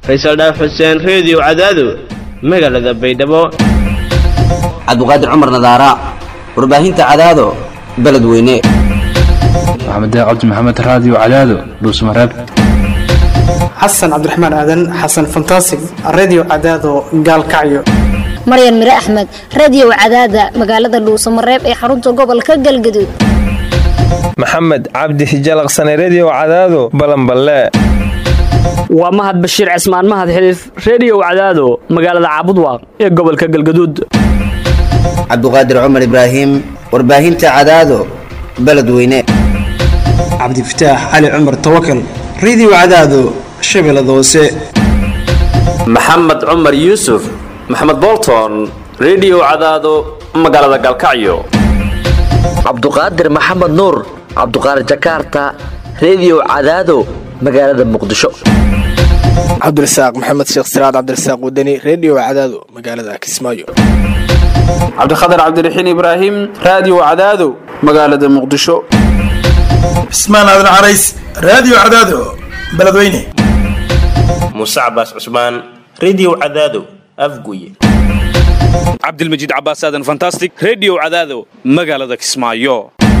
faysal dhaaf xuseen reediyo cadaado magaalada baydhabo cabdiqaadir cumar nadaara warbaahinta cadaado beledweyne maxamed cabdi maxamed raadiyo cadaado dhuusmareeb xasan cabdiraxmaan aadan xasan fantasig redio cadaado gaalkacyo maryan mire axmed radiyow cadaada magaalada dhuusamareeb ee xarunta gobolka galgaduud maxamed cabdi hijalaqsane rediyo cadaado balanballe waa mahad bashiir cismaan mahad xiliif rediyow cadaado magaalada caabudwaaq ee gobolka galgaduud cabdiqaadir cumar ibraahim warbaahinta cadaado beledweyne cabdifataax cali cumar tawakal redio cadaado shabeellada hoose maxamed cumar yuusuf maxamed bolton rediyo cadaado magaalada galkacyo cabduqaadir maxamed nuur cabduqaadir jakaarta rediyo cadaado magaalada muqdisho cabdirasaaq maxamed sheekh siraad cabdirasaaq wadani rediyo cadaado magaalada kismaayo cabdikhatar cabdiraxiin ibraahim raadiyo cadaado magaalada muqdisho cismaan aadan carays raadiyo cadaado beledweyne muuse cabaas cusmaan rediyo cadaado afguye cabdilmajiid cabaas aadan fantastic rediyo cadaado magaalada kismaayo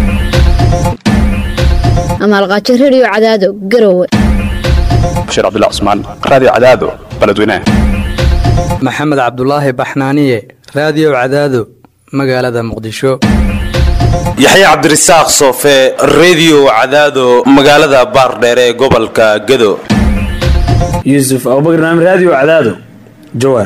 amaalqaajo rediyo cadaado garowe bashiir cabdilla cusmaan raadiyo cadaado beledweyne maxamed cabdulaahi baxnaaniye raadiyo cadaado magaalada muqdisho yaxya cabdirasaaq soofe rediyo cadaado magaalada baardheere ee gobolka gado yuusuf abubakar naam raadiyo cadaado jawaar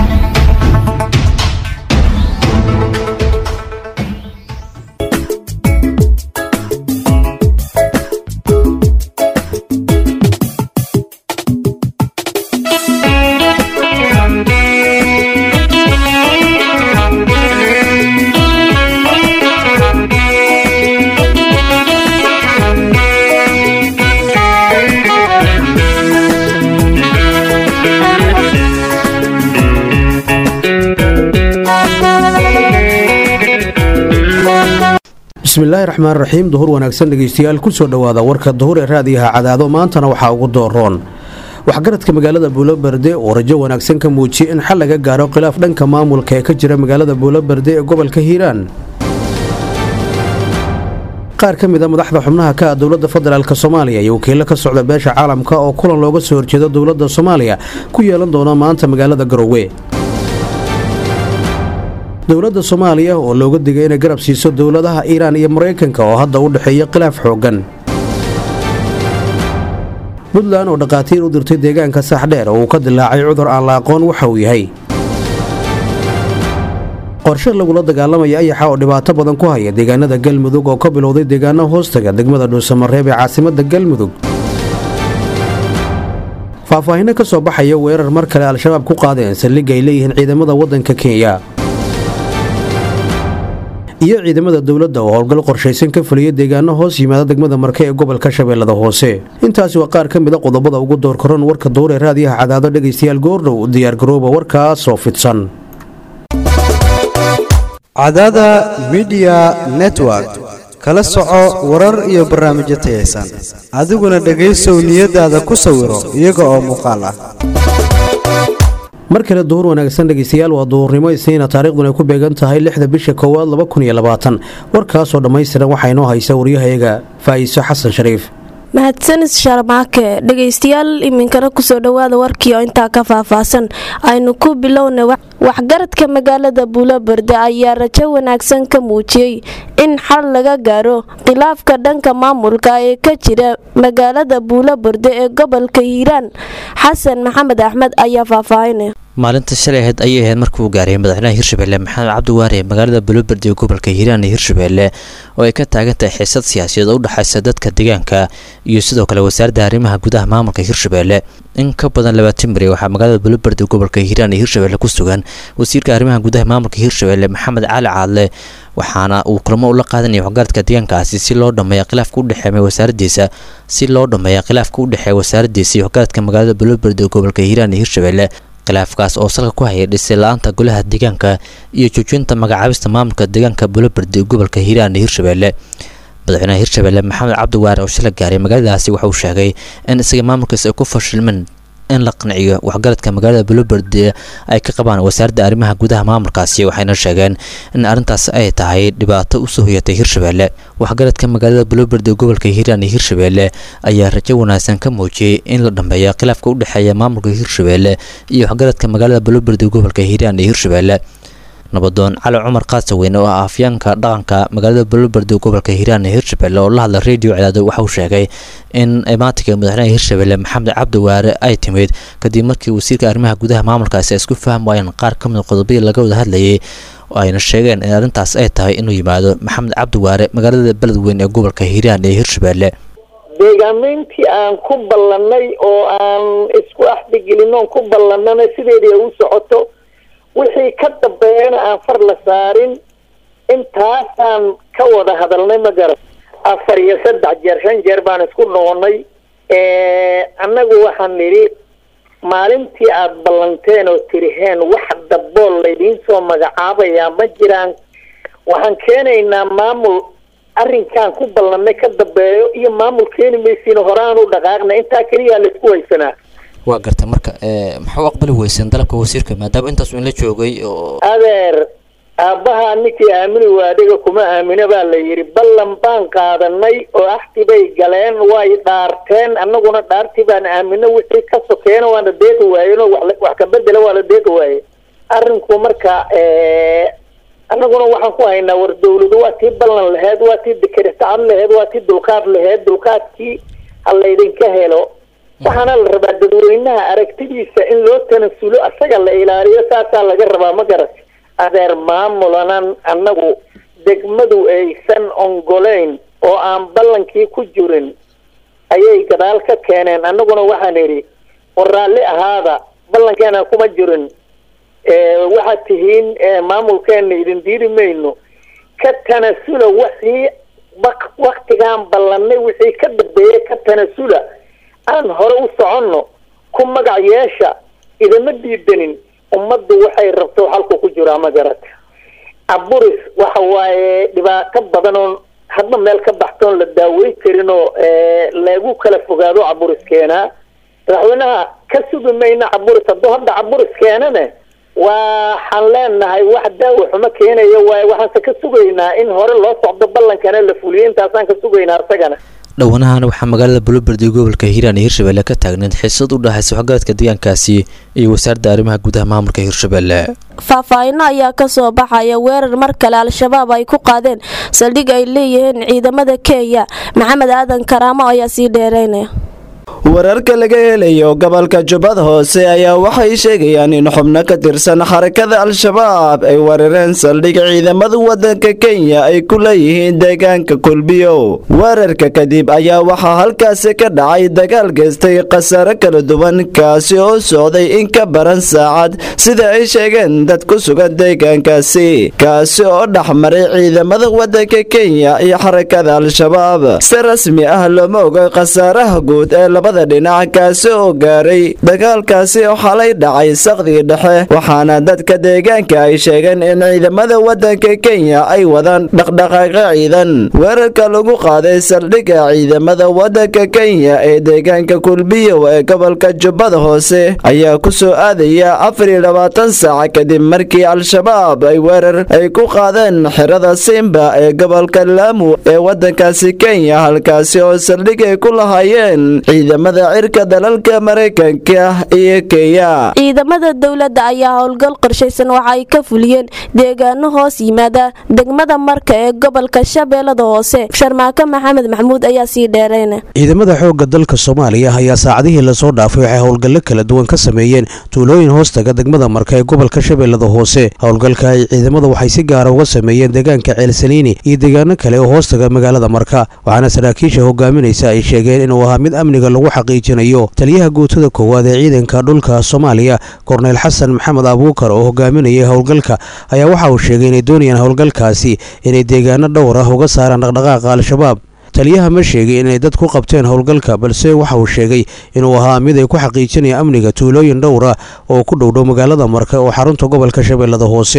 bismillaahi raxmaan raxiim duhur wanaagsan dhegeystayaal kusoo dhowaada warka duhur ee raadiyaha cadaado maantana waxaa ugu dooroon waxgaradka magaalada buuloberde oo rajo wanaagsan ka muujiyay in xal laga gaaro khilaaf dhanka maamulka ee ka jira magaalada buuloberde ee gobolka hiiraan qaar ka mid a madaxda xubnaha ka ah dowladda federaalk soomaaliya iyo wakiilo ka socda beesha caalamka oo kulan looga soo horjeedo dowladda soomaaliya ku yeelan doona maanta magaalada garowe dowladda soomaaliya oo looga digay inay garab siiso dowladaha iiraan iyo maraykanka oo hadda u dhexeeya khilaaf xooggan puntland oo dhakhaatiir u dirtay deegaanka saaxdheer oo uu ka dilaacay cudur aan la aqoon waxa uu yahay qorshe lagula dagaalamaya ayaxa oo dhibaato badan ku haya deegaanada galmudug oo ka bilowday deegaano hoostaga degmada dhuusamareeb ee caasimadda galmudug faahfaahinno ka soo baxaya weerar mar kale al-shabaab ku qaadeen saldhigga ay leeyihiin ciidamada waddanka kenya iyo ciidamada dowladda oo howlgal qorshaysan ka fuliya deegaano hoos yimaada degmada marke ee gobolka shabeellada hoose intaasi waa qaar ka mid a qodobada ugu doorkaroon warka duur ee raadiyaha cadaado dhegaystayaal goordhow diyaargarooba warkaasoo fidsan cadaada midiya network kala soco warar iyo barnaamijyo tayaysan adiguna dhegaysow niyadaada ku sawiro iyaga oo muuqaal ah mar kale duhur wanaagsan dhegeystayaal waa duhurnimo isniina taariikhduna ay ku beegan tahay lixda bisha koowaad warkaasoo dhammaystiran waxaa inoo haysa waryahayaga faa'iiso xasan shariif mahadsanis sharmaake dhegaystayaal iminkana kusoo dhowaada warkii oo intaa ka faahfaahsan aynu ku bilowna waxgaradka magaalada buuloberde ayaa rajo wanaagsan ka muujiyey in xal laga gaaro khilaafka dhanka maamulka ee ka jira magaalada buuloberde ee gobolka hiiraan xasan maxamed axmed ayaa faahfaahinaya maalinta shalay ahayd ayay ahayd markii uu gaaray madaxweynaha hirshabelle maxamed cabdiwaare magaalada buuloberde ee gobolka hiiraan ee hirshabelle oo ay ka taagan tahay xiisad siyaasiyeed oo u dhexaysa dadka deegaanka iyo sidoo kale wasaaradda arrimaha gudaha maamulka hirshabelle in ka badan labaatan beri waxaa magaalada buuloberde ee gobolka hiiraan ee hirshabelle ku sugan wasiirka arrimaha gudaha maamulka hirshabelle maxamed cali caadle waxaana uu kulamo ula qaadanaya waxgaradka deegaankaasi si loo dhameeya khilaafka u dhexeeya wasaaradiisa si loo dhameeya khilaafka u dhexeeya wasaaradiisa iyo waxgaradka magaalada buuloberde ee gobolka hiiraan ee hirshabelle khilaafkaas oo salka ku hayay dhisay la-aanta golaha deegaanka iyo joojinta magacaabista maamulka deegaanka buuloberde ee gobolka hiiraan ee hirshabelle madaxweynaha hirshabelle maxamed cabdiwaare oo shala gaaray magaaladaasi waxa uu sheegay in isaga maamulkaas ay ku fashilmeen in la qanciyo waxgaradka magaalada buloberde ay ka qabaan wasaaradda arrimaha gudaha maamulkaasi waxayna sheegeen in arrintaas ay tahay dhibaato usoo hoyatay hirshabelle waxgaradka magaalada buloberde gobolka hiiraan iyo hirshabelle ayaa rajo wanaagsan ka muujiyey in la dhambeeyo khilaafka u dhexeeya maamulka hirshabelle iyo waxgaradka magaalada buloberde gobolka hiiraan iyo hirshabelle nabadoon cali cumar qaasaweyn oo ah afyaanka dhaqanka magaalada buloberde gobolka hiiraan ee hirshabelle oo la hadla radio cadaado waxa uu sheegay in imaatinka madaxweynaha hirshabelle maxamed cabdi waare ay timid kadib markii wasiirka arrimaha gudaha maamulkaasi ay isku fahmi waayeen qaar ka mid qodobadii laga wada hadlayay oo ayna sheegeen in arrintaas ay tahay inuu yimaado maxamed cabdi waare magaalada beledweyn ee gobolka hiiraan ee hirshabelle deegaamayntii aan ku ballannay oo aan isku axdigelin oon ku ballannana sideedii ay u socoto wixii ka dambeeyana aan far la saarin intaasaan ka wada hadalnay ma garan afar iyo saddex jeer shan jeer baan isku noqonnay annagu waxaan nidhi maalintii aada ballanteen oo tiriheen wax dabool laydiin soo magacaabayaa ma jiraan waxaan keenaynaa maamul arrinkaan ku ballannay ka dambeeyo iyo maamul keeni maysiin horaan u dhaqaaqna intaa keliyaa laisku haysanaa waa garta marka maxaa u aqbali weyseen dalabka wasiirka maadaama intaas in la joogay oo adeer aabbaha ninkii aamini waadhiga kuma aamina baa la yidhi ballan baan qaadanay oo axti bay galeen way dhaarteen annaguna dhaartii baan aamino wixii ka sokeena waana deeqi waayeen oo wax wax ka bedela waa la deeqi waaye arrinku marka annaguna waxaan ku haynaa war dawladu waa tii ballan laheyd waa tii dekeritacad laheyd waa tii dulqaad laheyd dulqaadkii ha laydinka helo waxaana la rabaa dadweynaha aragtidiisa in loo tanasulo asaga la ilaaliyo saasaa laga rabaa ma garat adeer maamulanan annagu degmadu aysan ongoleyn oo aan ballankii ku jirin ayay gadaal ka keeneen annaguna waxaan idhi war raalli ahaada ballankeena kuma jirin waxaad tihiin maamulkeena idin diidi mayno ka tanasula wixii waktigaan ballanay wixii ka dambeeyay ka tanasula aan hore u soconno ku magac yeesha idama diidanin ummaddu waxay rabto halku ku jiraa ma garata aburis waxa waaye dhibaato badan oon hadba meel ka baxtoon la daaweyn karin oo lagu kala fogaado caburis keenaa madaxweynaha ka sugi mayna caburis hadduu hadda caburis keenane waxaan leenahay wax daawa xumo keenaya waaye waxaanse ka sugaynaa in hore loo socdo ballankana la fuliyo intaasaan ka sugaynaa isagana dhowanahan waxaa magaalada buloberde gobolka hiiraan iyo hirshabelle ka taagneed xiisad u dhexaysa waxgaradka deegaankaasi iyo wasaaradda arrimaha gudaha maamulka hirshabelle faahfaahino ayaa ka soo baxaya weerar mar kale al-shabaab ay ku qaadeen saldhig ay leeyihiin ciidamada kenya maxamed aadan karaamo ayaa sii dheereynaya wararka laga helayo gobolka jubbada hoose ayaa waxay sheegayaan in xubno ka tirsan xarakada al-shabaab ay weerareen saldhig ciidamada wadanka kenya ay ku leeyihiin deegaanka kulbiyo weerarka kadib ayaa waxaa halkaasi ka dhacay dagaal geystay khasaare kala duwan kaasi oo socday in ka baran saacad sida ay sheegeen dad ku sugan deegaankaasi kaasi oo dhexmaray ciidamada wadanka kenya iyo xarakada al-shabaab si rasmi ah looma oga khasaaraha guud ee labada dhinac kaasi oo gaaray dagaalkaasi oo xalay dhacay saqdii dhexe waxaana dadka deegaanka ay sheegeen in ciidamada wadanka kenya ay wadaan dhaqdhaqaaqo ciidan weerarka lagu qaaday saldhigga ciidamada wadanka kenya ee deegaanka kulbiyow ee gobolka jubbada hoose ayaa ku soo aadaya afar iyo labaatan saac kadib markii al-shabaab ay weerar ay ku qaadeen xirada simba ee gobolka laamu ee wadankaasi kenya halkaasi oo saldhig ay ku lahaayeen ciidamada cirka dalalka maraykanka iyo kenya ciidamada dowladda ayaa howlgal qorshaysan waxa ay ka fuliyeen deegaano hoos yimaada degmada marka ee gobolka shabeellada hoose sharmaako maxamed maxmuud ayaa sii dheereyna ciidamada xoogga dalka soomaaliya ayaa saacadihii lasoo dhaafay waxay howlgallo kala duwan ka sameeyeen tuulooyin hoostaga degmada marka ee gobolka shabeellada hoose howlgalka ay ciidamada waxay si gaara uga sameeyeen deegaanka ceelsaniini iyo deegaano kale oo hoostaga magaalada marka waxaana saraakiisha hogaaminaysa ay sheegeen inuu ahaa mid amniga lagu xaqiijinayo taliyaha guutada koowaad ee ciidanka dhulka soomaaliya korneyl xasan maxamed abuukar oo hogaaminayay howlgalka ayaa waxa uu sheegay inay doonayaan howlgalkaasi inay deegaano dhowr ah uga saaraan dhaqdhaqaaqa al-shabaab taliyaha ma sheegay inay dad ku qabteen howlgalka balse waxa uu sheegay inuu ahaa mid ay ku xaqiijinaya amniga tuulooyin dhowr ah oo ku dhowdhow magaalada marka oo xarunta gobolka shabeellada hoose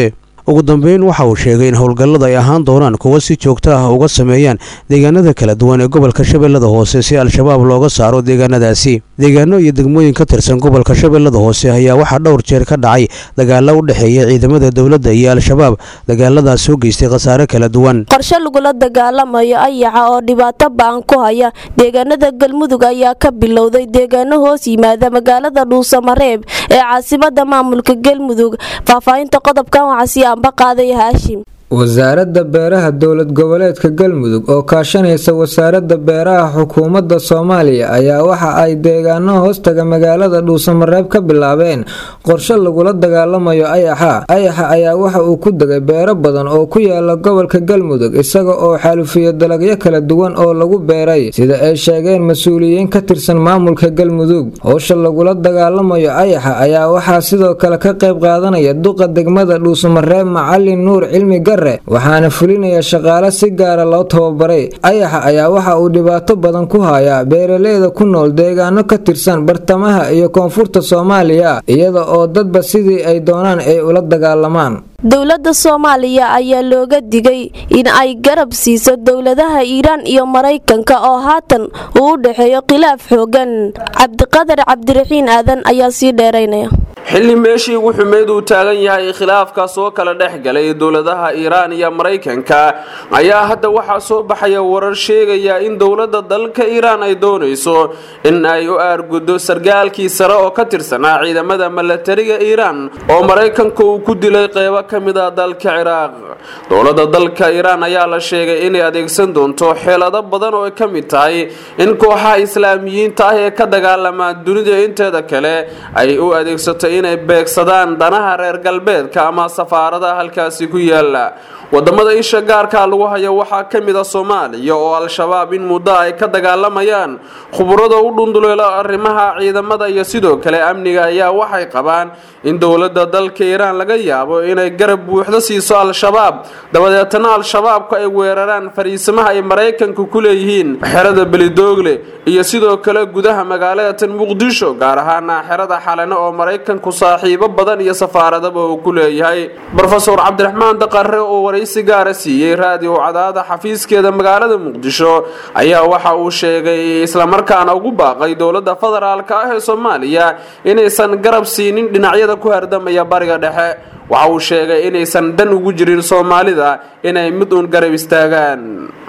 ugu dambeyn waxa uu sheegay in howlgallada ay ahaan doonaan kuwa si joogto ah uga sameeyaan deegaanada kala duwan ee gobolka shabeellada hoose si al-shabaab looga saaro deegaanadaasi deegaano iyo degmooyin ka tirsan gobolka shabeellada hoose ayaa waxaa dhowr jeer ka dhacay dagaalo u dhexeeya ciidamada dowladda iyo al-shabaab dagaaladaas soo geystay khasaare kala duwan qorshe lagula dagaalamayo ayaxa oo dhibaato ba-an ku haya deegaanada galmudug ayaa ka bilowday deegaano hoos yimaada magaalada dhuusamareeb ee caasimada maamulka galmudug faahfaahinta qodobkan waxaa sii anba qaaday haashim wasaaradda beeraha dowlad goboleedka galmudug oo kaashanaysa wasaaradda beeraha xukuumadda soomaaliya ayaa waxa ay deegaano hoostaga magaalada dhuusamareeb ka bilaabeen qorshe lagula dagaalamayo ayaxa ayaxa ayaa waxa uu ku degay beero badan oo ku yaala gobolka galmudug isaga oo xaalufiyo dalagyo kala duwan oo lagu beeray sida ay sheegeen mas-uuliyiin ka tirsan maamulka galmudug howsha lagula dagaalamayo ayaxa ayaa waxaa sidoo kale ka qayb qaadanaya duqa degmada dhuusamareeb macalin nuur cilmi gar waxaana fulinaya shaqaale si gaara loo tababaray ayaxa ayaa waxa uu dhibaato badan ku hayaa beeraleyda ku nool deegaano ka tirsan bartamaha iyo koonfurta soomaaliya iyada oo dadba sidii ay doonaan ay ula dagaalamaan dowladda soomaaliya ayaa looga digay in ay garab siiso dowladaha iiraan iyo maraykanka oo haatan uu u dhexeeyo khilaaf xoogan cabdiqadar cabdiraxiin aadan ayaa sii dheeraynaya xilli meeshii ugu xumeyd uu taagan yahay khilaafkaas oo kala dhex galay dowladaha iiraan iyo maraykanka ayaa hadda waxaa soo baxaya warar sheegaya in dowladda dalka iiraan ay doonayso in ay u aarguddo sargaalkii sare oo ka tirsanaa ciidamada milatariga iiraan oo maraykanka uu ku dilay qeybo ka mid ah dalka ciraaq dowladda dalka iiraan ayaa la sheegay inay adeegsan doonto xeelado badan oo ay ka mid tahay in kooxaha islaamiyiinta ah ee ka dagaalamaa dunida inteeda kale ay u adeegsato inay beegsadaan danaha reer galbeedka ama safaaradaha halkaasi ku yaala wadamada isha gaarka lagu hayo waxaa ka mid a soomaaliya oo al-shabaab in muddo ay ka dagaalamayaan khuburada u dhunduleelo arrimaha ciidamada iyo sidoo kale amniga ayaa waxay qabaan in dowladda dalka iiraan laga yaabo inay garab buuxdo siiso al-shabaab dabadeetana al-shabaabku ay weeraraan fariisimaha ay maraykanku ku leeyihiin xerada belidoogle iyo sidoo kale gudaha magaalada tan muqdisho gaar ahaana xerada xalane oo maraykanku saaxiibo badan iyo safaaradaba uu ku leeyahay rofesor cabdiraxmaan daqare oo waraysi gaara siiyey raadiyo cadaada xafiiskeeda magaalada muqdisho ayaa waxa uu sheegay islamarkaana ugu baaqay dowladda federaalka ah ee soomaaliya inaysan garab siinin dhinacyada ku hardamaya bariga dhexe waxa uu sheegay inaysan dan ugu jirin soomaalida inay mid uun garab istaagaan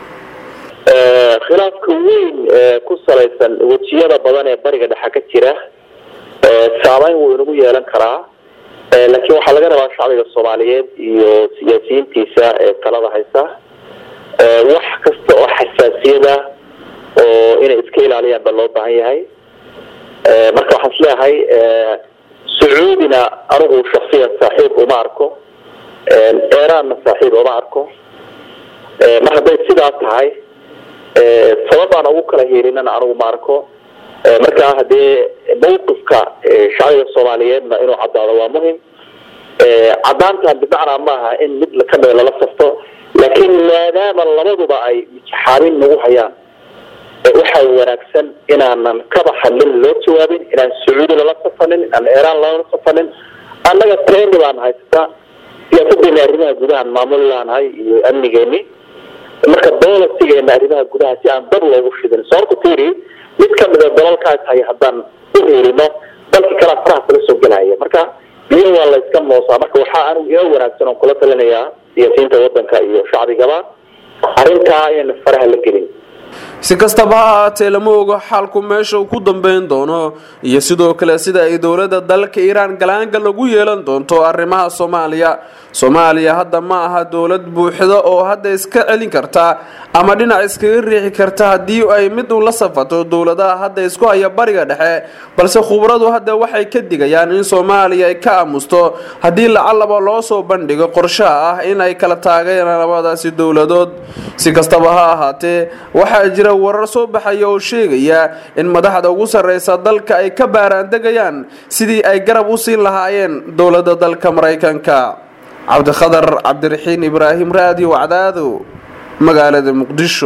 khilaafka weyn ee ku salaysan wejiyada badan ee bariga dhexe ka jira saameyn wuu inagu yeelan karaa laakiin waxaa laga rabaa shacbiga soomaaliyeed iyo siyaasiyiintiisa ee talada haysa wax kasta oo xasaasiyada oo inay iska ilaaliyaan ba loo baahan yahay marka waxaan isleeyahay sacuudina anigu shaksiyan saaxiib uma arko eraanna saaxiib uma arko mar hadday sidaa tahay sababaan ugu kala hiilinana anigu ma arko markaa hadee mawqifka shacbiga soomaaliyeedna inuu caddaado waa muhim caddaantan bimacnaa maaha in mid kamida lala safto laakiin maadaama labaduba ay mijxaabin nagu hayaan waxaa wanaagsan inaanan kaba hadlin loo jawaabin inaan sacuudi lala safanin inaan iiraan lala safanin annaga trendi baan haysata siyaasadeena arrimaha gudahaan maamuli laanahay iyo amnigeeni marka bolisigeena arrimaha gudaha si aan dab loogu shidin sababta tiri mid kamida dalalkaas hay haddaan u heelino dalka kalea faraha kala soo gelaya marka biyo waa la iska moosaa marka waxaa anigu ila wanaagsan oon kula talinayaa siyaasiyiinta wadanka iyo shacbigaba arrintaa inayna faraha la gelin si kastaba ha ahaatee lama ogo xaalku meesha uu ku dambeyn doono iyo sidoo kale sida ay dowladda dalka iiraan galaanga lagu yeelan doonto arrimaha soomaaliya soomaaliya hadda ma aha dowlad buuxda oo hadda iska celin karta ama dhinac iskaga riixi karta haddii ay mid uun la safato dowladaha hadda isku haya bariga dhexe balse khubradu hadda waxay ka digayaan in soomaaliya ay ka aamusto haddii lacalaba loo soo bandhigo qorshaha ah in ay kala taageeraan labadaasi dowladood si kastaba ha ahaatee waxaa jira warar soo baxaya oo sheegaya in madaxda ugu sarreysa dalka ay ka baaraandegayaan sidii ay garab u siin lahaayeen dowladda dalka maraykanka cabdikhadar cabdiraxiin ibraahim raadiyo wacdaado magaalada muqdisho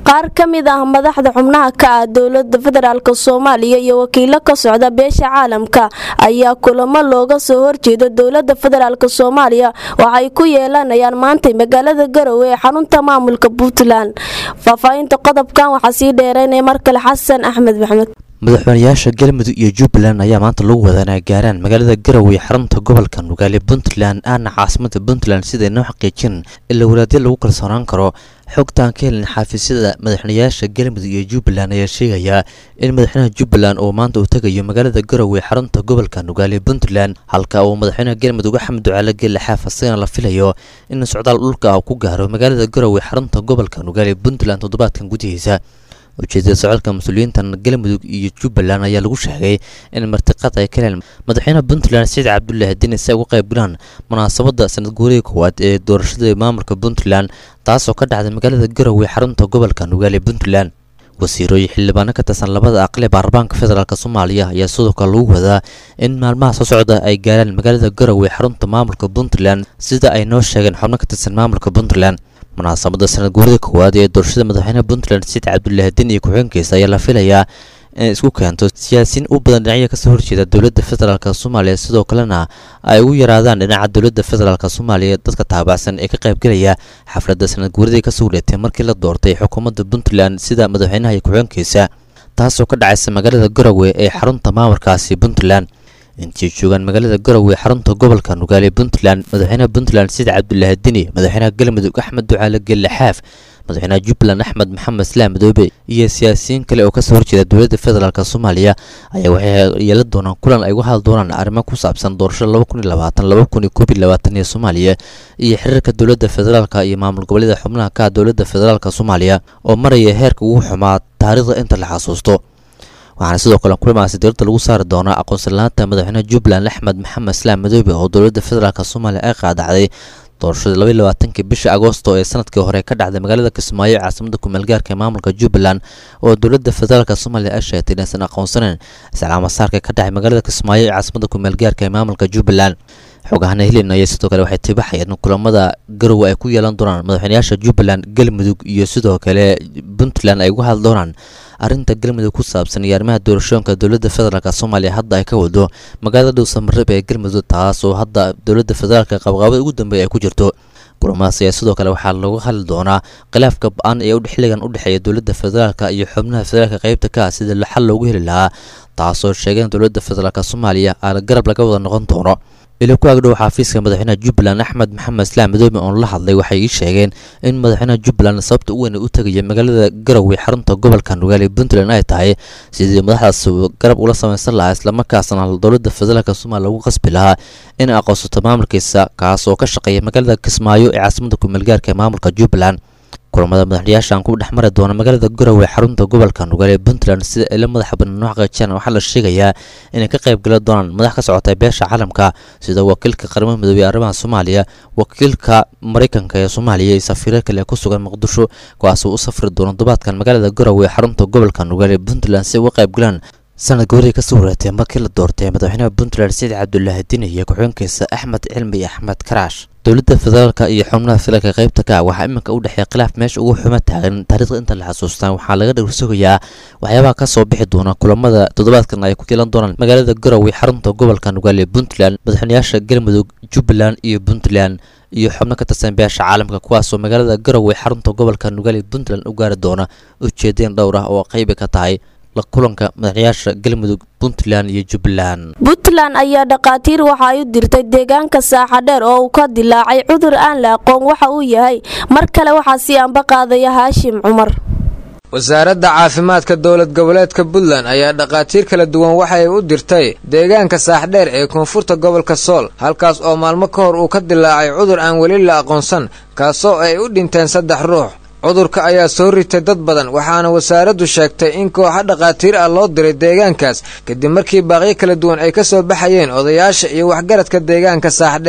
qaar ka mid ah madaxda xubnaha ka ah dowlada federaalk soomaaliya iyo wakiilo ka socda beesha caalamka ayaa kulamo looga soo horjeedo dowlada federaalk soomaaliya waxay ku yeelanayaan maantay magaalada garowe ee xarunta maamulka puntland faahfaahinta qodobkan waxaa sii dheereynaya mar kale xasan axmed maxmed madaxweynayaasha galmudug iyo jubbaland ayaa maanta lagu wadaa inay gaaraan magaalada garowe xarunta gobolka nugaale puntland aana caasimada puntland siday noo xaqiijin ila walaadyo lagu kalsoonaan karo xogtaan ka helin xaafisyada madaxweynayaasha galmudug iyo jubbaland ayaa sheegayaa in madaxweynaha jubbaland uu maanta uu tegayo magaalada garowe xarunta gobolka nugaale puntland halka uu madaxweynaha galmudug axmed ducaale geelle xaaf asagana la filayo in socdaal dhulka ah ku gaaro magaalada garowe xarunta gobolka nugaale puntland toddobaadkan gudihiisa ujeedada socodka mas-uuliyiintan galmudug iyo jubbaland ayaa lagu sheegay in martiqad ay ka heleen madaxweynaha puntland saciid cabdulaahi dini si ay uga qayb galaan munaasabadda sanad guurihii koowaad ee doorashada maamulka puntland taasoo ka dhacday magaalada garowe xarunta gobolka nugaale puntland wasiirooyin xildhibaano ka tirsan labada aqle baarlamaanka federaalk soomaaliya ayaa sidoo kale lagu wadaa in maalmaha soo socda ay gaaraan magaalada garowe xarunta maamulka puntland sida ay noo sheegeen xubno ka tirsan maamulka puntland munaasabada sanad guurida koowaad ee doorashada madaxweynaha puntland saciid cabdulaahi din iyo ku-xigeenkiisa ayaa la filayaa inay isku keento siyaasiyiin u badan dhinacya kasoo horjeeda dowladda federaalk soomaaliya sidoo kalena ay ugu yaraadaan dhinaca dowladda federaalk soomaaliya dadka taabacsan ee ka qaybgelaya xafladda sanad guuridii kasoo wareetay markii la doortay xukuumadda puntland sida madaxweynaha iyo ku-xigeenkiisa taasoo ka dhacaysa magaalada garowe ee xarunta maamulkaasi puntland intii joogaan magaalada garowe xarunta gobolka nugaale puntland madaxweynaha puntland saciid cabdulaahi dini madaxweynaha galmudug axmed ducaale gelle xaaf madaxweynaha jubbaland axmed maxamed islaam madoobe iyo siyaasiyiin kale oo kasoo horjeeda dowladda federaalk soomaaliya ayaa waxay yeelan doonaan kulan ay uga hadli doonaan arrimo ku saabsan doorashada laba kun iyo labaatan laba kun iyo koob iyo labaatan ee soomaaliya iyo xiriirka dowladda federaalk iyo maamul goboleeda xubnaha ka ah dowladda federaalk soomaaliya oo maraya heerka ugu xumaa taariikhda inta la xasuusto waxaana sidoo kale kulamaasi dowladda lagu saari doonaa aqoonsalaanta madaxweynaha jubbaland axmed maxamed islaam madoobe oo dowladda federaalk soomaaliya ay qaadacday doorashadii labaiy labaatankii bishii agoosto ee sanadkii hore ka dhacday magaalada kismaayo ee caasimada kumeelgaarka ee maamulka jubbaland oo dowladda federaalk soomaaliya ay sheegtay inaysan aqoonsaneyn islaamasaarka ka dhacay magaalada kismaayo ee caasimada kumeelgaarka ee maamulka jubbaland xogahana helin ayaa sidoo kale waxay tibaxayeen in kulamada garowe ay ku yeelan doonaan madaxweynayaasha jubbaland galmudug iyo sidoo kale puntland ay uga hadli doonaan arrinta galmudug ku saabsan iyo arrimaha doorashooyinka dowladda federaalk soomaaliya hadda ay ka wado magaalada dhowsamareeb ee galmudug taas oo hadda dowladda federaalk qabqaabada ugu dambeeya ay ku jirto kulamadaas ayaa sidoo kale waxaa lagu hadli doonaa khilaafka ba-an ee xilligan u dhexeeya dowladda federaalk iyo xubnaha federaalk qaybta ka ah sida xal loogu heli lahaa taasoo sheegeen dowladda federaalk soomaaliya aana garab laga wada noqon doono ilo ku agdhow xafiiska madaxweynaha jubbaland axmed maxamed islaam madoobe oon la hadlay waxay ii sheegeen in madaxweynaha jubbaland sababta u weyn u tegaya magaalada garowe xarunta gobolka nugaale puntland ay tahay sidii madaxdaas garab ula samaysan lahaa islamarkaasna dowladda federaalk soomaaliya lagu qasbi lahaa inay aqoonsato maamulkiisa kaas oo ka shaqeeya magaalada kismaayo ee caasimada kumeelgaarka ee maamulka jubbaland kulamada madaxyaashan ku dhex mari doona magaalada garowe xarunta gobolka nugaale ee puntland sida ila madaxa banaan u xaqiijiyaan waxaa la sheegayaa inay ka qayb gala doonaan madax ka socota beesha caalamka sida wakiilka qaramada midoobey ee arrimaha soomaaliya wakiilka maraykanka ee soomaaliya iyo safiiro kale ku sugan muqdisho kuwaasoo u safri doona dubaadkan magaalada garowe xarunta gobolka nugaale ee puntland si uga qayb galaan sanad goorihii kasoo wareetay markii la doortay madaxweynaha puntland saciid cabdulaahi dini iyo ku-xigeenkiisa axmed cilmi axmed karaash dowladda federaalk iyo xubnaha federaalka qaybta ka waxaa iminka u dhexeeya khilaaf meesha ugu xumo taagan taariikhda inta la xasuustaan waxaa laga dhowrsugayaa waxyaabaha kasoo bixi doona kulamada toddobaadkan ay ku yeelan doonaan magaalada garowe xarunta gobolka nugaale ee puntland madaxweynayaasha galmudug jubbaland iyo puntland iyo xubno ka tirsan beesha caalamka kuwaasoo magaalada garowe xarunta gobolka nugaale ee puntland u gaari doona ujeedeen dhowr ah oo qaybi ka tahay la kulanka madaxyaasha galmudug puntland iyo jubbaland puntland ayaa dhakhaatiir waxa ay u dirtay deegaanka saaxadheer oo uu ka dilaacay cudur aan la aqoon waxa uu yahay mar kale waxaa sii anba qaadaya haashim cumar wasaaradda caafimaadka dowlad goboleedka puntland ayaa dhakhaatiir kala duwan waxay u dirtay deegaanka saaxdheer ee koonfurta gobolka sool halkaas oo maalmo ka hor uu ka dilaacay cudur aan weli la aqoonsan kaasoo ay u dhinteen saddex ruux cudurka ayaa soo ritay dad badan waxaana wasaaraddu sheegtay in kooxa dhakhaatiir ah loo diray deegaankaas kadib markii baaqyo kala duwan ay ka soo baxayeen odayaasha iyo waxgaradka deegaanka saaxdheer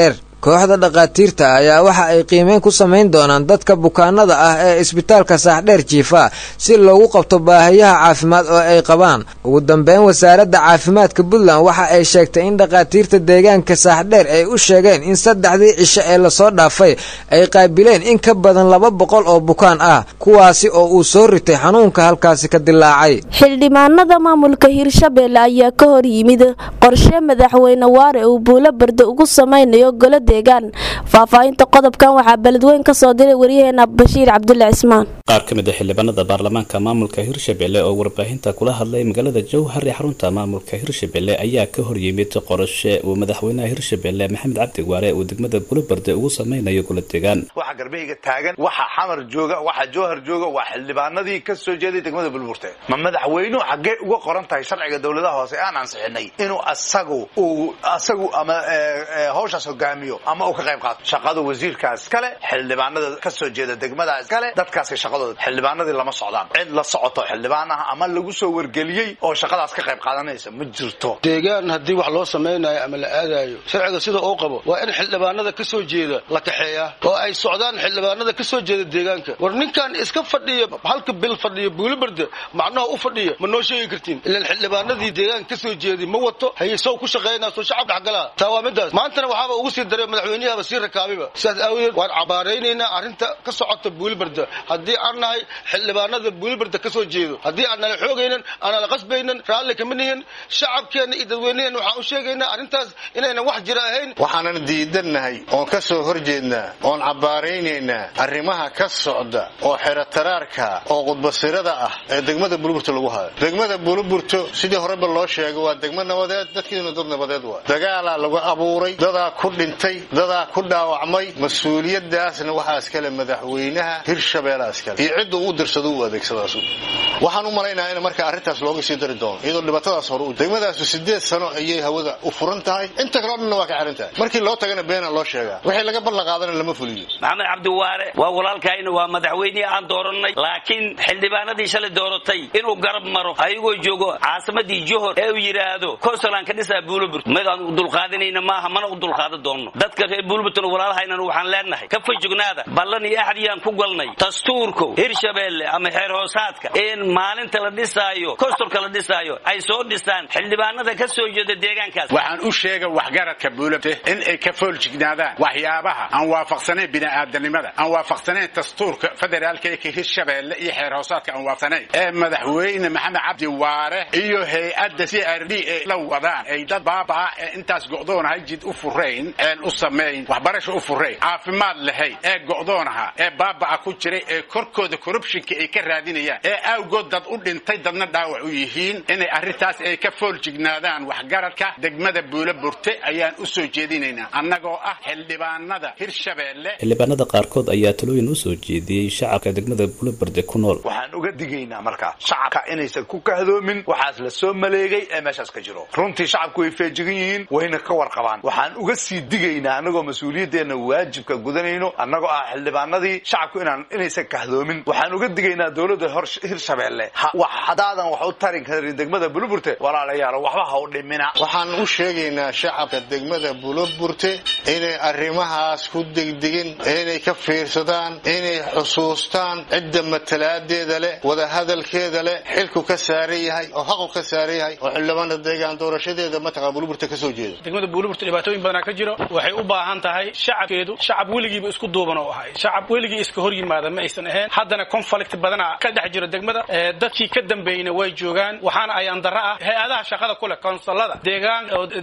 kooxda dhakhaatiirta ayaa waxa ay qiimeyn ku samayn doonaan dadka bukaanada ah ee isbitaalka saaxdheer jiifa si loogu qabto baahiyaha caafimaad oo ay qabaan ugu dambeyn wasaaradda caafimaadka puntland waxa ay sheegtay in dhakhaatiirta deegaanka saaxdheer ay u sheegeen in saddexdii cisho ee lasoo dhaafay ay qaabileen in ka badan laba boqol oo bukaan ah kuwaasi oo uu soo ritay xanuunka halkaasi ka dilaacay xildhibaanada maamulka hirshabeelle ayaa ka hor yimid qorshe madaxweyne waare uu buulo barde ugu samaynayo golo deegaan faahfaahinta qodobkan waxaa beledweyn ka soo diray waryaheena bashiir cabdulle cismaan qaar ka mid a xildhibaanada baarlamaanka maamulka hirshabelle oo warbaahinta kula hadlay magaalada jowhar ee xarunta maamulka hirshabelle ayaa ka hor yimid qorashe uu madaxweynaha hirshabelle maxamed cabdi waare uu degmada bulobarde ugu sameynayo golo deegaan waxa garbahayga taagan waxa xamar jooga waxa jowhar jooga waa xildhibaanadii ka soo jeeday degmada bulburte ma madaxweynuhu xaggee uga qoran tahay sharciga dowladaha hoose aan ansixinay inuu asagu uu asagu ama hawshaas hogaamiyo ama uu ka qayb qaato shaqada wasiirkaas kale xildhibaanada ka soo jeeda degmadaas kale dadkaasi shaqadooda xildhibaanadii lama socdaan cid la socoto xildhibaan ah ama lagu soo wargeliyey oo shaqadaas ka qayb qaadanaysa ma jirto deegaan haddii wax loo samaynayo ama la aadayo sharciga sida uu qabo waa in xildhibaanada ka soo jeeda la kaxeeyaa oo ay socdaan xildhibaanada ka soo jeeda deegaanka war ninkan iska fadhiya halka bil fadhiya buulibarde macnaha u fadhiya ma noo sheegi kartiin ilaan xildhibaanadii deegaanka ka soo jeeday ma wato haye sow ku shaqaynaa soo shacab dhexgalaa taa waa midaas maantana waxaaba ugu sii daray madaxweynihaba sii rakaabiba sidaas aawadeed waan cabaaraynaynaa arrinta ka socota buulibarde haddii aan nahay xildhibaanada buulibarde ka soo jeedo haddii aan nala xoogaynan aanala qasbaynan raalli kama nihin shacabkeenna iyo dadweynaheenna waxaan u sheegaynaa arrintaas inaynan wax jira ahayn waxaanan diidannahay oon ka soo horjeednaa oon cabbaaraynaynaa arrimaha ka socda oo xerataraarka oo qudbasirada ah ee degmada buluburto lagu hayo degmada buluburto sidii horeba loo sheegay waa degmo nabadeed dadkiina dad nabadeed waa dagaalaa lagu abuuray dadaa ku dhintay dadaa ku dhaawacmay mas-uuliyadaasna waxaa iskale madaxweynaha hirshabeelaa iskale iyo cidda uu dirsado u adeegsadaasu waxaan u malaynahaa in marka arrintaas looga sii dari doono iyadoo dhibaatadaas hore u degmadaasu sideed sano ayay hawada u furan tahay inta kaleo dhanna waa ka xiran tahay markii loo tagana beena loo sheegaa wixii laga ballan qaadana lama fuliyo maxamed cabdiwaare waa walaalkayna waa madaxweynihii aan doorannay laakiin xildhibaanadii shalay dooratay inuu garab maro ayagoo joogo caasimadii johor ee uu yidhaahdo konsulaan ka dhisaa buulaburt mid aan u dulqaadanayna maaha mana u dulqaadan doonno dadka reer buulaburtna walaalahaynan waxaan leenahay ka fajognaada ballan iyo axdiyaan ku galnay dastuurko hirshabeelle ama xeer hoosaadka in maalinta la dhisaayo konsulka la dhisaayo ay soo dhisaan xildhibaanada ka soo jeeda deegaankaas waxaan u sheega waxgaradka buulabte in ay ka fooljignaadaan waxyaabaha aan waafaqsanayn bini'aadanimada aan waafaqsanayn dastuurka federaalka ee hirshabeelle iyo xeer hoosaadka aan waafaqsanayn ee madaxweyne maxamed cabdi waare iyo hay-adda c r d ee la wadaan ay dad baabaa ee intaas go'doonahay jid u furayn een u samayn waxbarasho u furayn caafimaad lahayn ee go'doonaha ee baaba'a ku jiray ee korkooda corruptionka ay ka raadinayaan ee awgood dad u dhintay dadna dhaawac u yihiin inay arrintaas ay ka fooljignaadaan waxgaradka degmada buula burte ayaan u soo jeedinaynaa annagoo ah xildhibaanada hirshabeelle xildhibaanada qaarkood ayaa talooyin u soo jeediyey shacabka degmada buulabarde ku nool waxaan uga digaynaa markaa shacabka inaysan ku kahdoomin waxaas la soo maleegay ee meeshaas ka jiro runtii shacabku way feejigan yihiin wayna ka warqabaan waxaan uga sii digaynaa annagoo mas-uuliyaddeena waajibka gudanayno annagoo ah xildhibaanadii shacabku inaan inaysan kahdoomin waxaan uga digaynaa dowladda hirshabeelle hadaadan wax u tari karin degmada buluburte walaalayaalo waxba ha u dhimina waxaan u sheegaynaa shacabka degmada buluburte inay arrimahaas ku degdegin inay ka fiirsadaan inay xusuustaan cidda matalaadeeda leh wadahadalkeeda leh xilku ka saaran yahay oo xaqu ka saaran yahay oo xildhibaana deegaan doorashadeeda mataqa buluburte ka soo jeeda degmada buuliburta dhibaatooyin badanaa ka jiro waxay u baahan tahay shacabkeedu shacab weligiiba isku duuban oo ahay shacab weligii iska hor yimaada ma aysan ahayn haddana conflict badana ka dhex jiro degmada dadkii ka dambeeyna way joogaan waxaana ayaan darro ah hay-adaha shaqada ku leh konsolada deegaan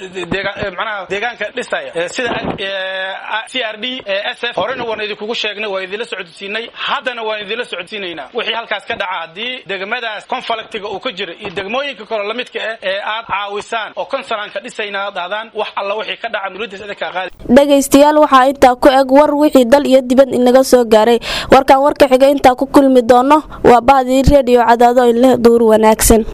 manaha deegaanka dhisaya sida c r d s f horena waan idinkugu sheegnay waan idinla socodsiinay haddana waan idinla socodsiinaynaa wixii halkaas ka dhaca haddii degmadaas conflictiga uu ka jira iyo degmooyinka kale lamidka ah ee aad caawisaan oo konsolanka dhisayna dhahdaan wax alla wixii ka dhaca mulidiis idinkaa qaadi dhegaystayaal waxaa intaa ku eg war wixii dal iyo dibad inaga soo gaaray warkaan warka xiga intaa ku kulmi doono waa bahdii reediyo cadaado in leh duur wanaagsan